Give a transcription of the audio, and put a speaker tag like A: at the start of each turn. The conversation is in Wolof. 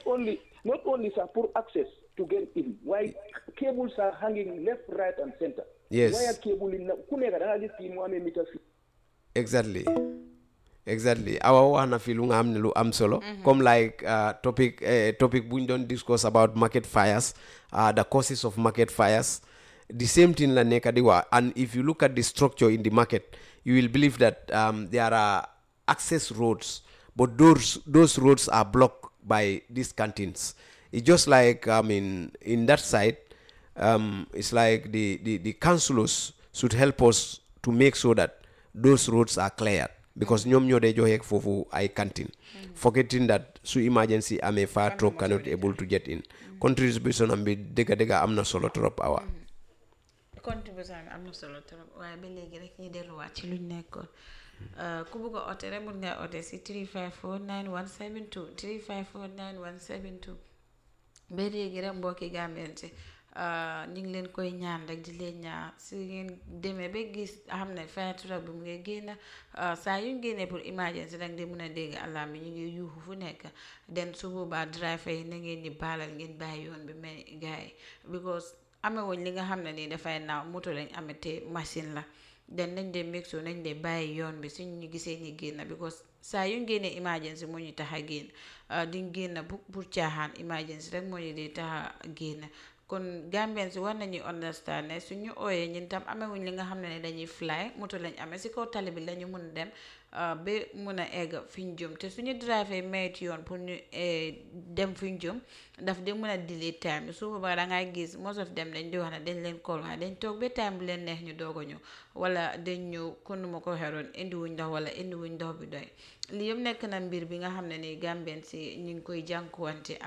A: only not only sir pour access to get in waaye cables are hanging left right and center
B: Yes.
A: wire cable yi nag ku nekk da nga gis kii mu amee mita fi
B: exactly exactly awa wax na fi lu nga xam ne lu am solo comme like uh, topic uh, topic bu ñu doon discuss about market fires uh, the causes of market fires the same thing la nekk di wax and if you look at the structure in the market you will believe that um, there are access roads but those those roads are blocked by these canteens it's just like i mean in that side um, it's like the, the, the councillors should help us to make sure that those roads are cleared because ñoom ñoo dee joxe foofu ay canteen forgetting that su emergency amee fire truck cannot able to get in contribution am bi dëgga dëgga am na solo trop awa
C: contribution bi am na solo trop waaye ba léegi rek ñu delluwaat ci luñ nekkoon ku bugg a oote rek mun nga oote si 354 9172 354 9172 ba léegi rek mbokki Gambien si ñu ngi leen koy ñaan rek di leen ñaan si ngeen demee ba gis xam ne fire truck bi mu ngi génn saa yu ñu génnee pour emergency rek di mun a dégg alarme bi ñu ngi yuuxu fu nekk den su boobaa driver yi na ngeen di baalal ngeen bàyyi yoon bi mais gars yi because amewuñ li nga xam ne nii dafay naaw moto lañ amee te machine la den nañ dee make sure nañ dee bàyyi yoon bi suñ ñu gisee ñi génn because saa yu ñu génnee emergency moo ñu tax a génn duñ génn bu pour caaxaan emergency rek moo ñu dee tax a génn kon Gambien si war nañuy understand ne suñu ooyee ñun tam amewuñ li nga xam ne ne dañuy fly moto lañ amee si kaw tali bi lañu mun dem ba mun a egg fi ñu jëm te suñu driver mayit yoon pour ñu dem fi ñu jëm daf di mun a delay time su boobaa da ngay gis most of them dañ di wax ne dañ leen call waaye dañ toog ba time bu leen neex ñu doog a ñëw wala dañ ñëw kon nu ma ko xeroon indiwuñ ndox wala indiwuñ ndox bi doy lii yëpp nekk na mbir bi nga xam ne ni Gambien si ñu ngi koy jànkuwante ak